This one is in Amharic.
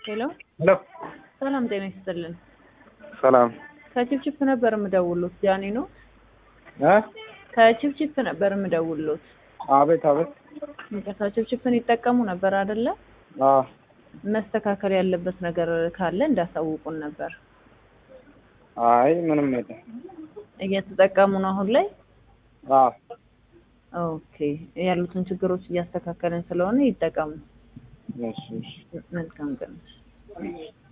ሄሎ ሄሎ ሰላም ጤና ይስጥልን። ሰላም ከችፕችፕ ነበር የምደውሉት ጃኒ ነው። እ ከችፕችፕ ነበር የምደውሉት። አቤት አቤት ይቅርታ ችፕችፕን ይጠቀሙ ነበር አይደለ? አ መስተካከል ያለበት ነገር ካለ እንዳሳውቁን ነበር። አይ ምንም የለም እየተጠቀሙ ነው አሁን ላይ? አ ኦኬ ያሉትን ችግሮች እያስተካከልን ስለሆነ ይጠቀሙ። እሺ እሺ መልካም ቀን።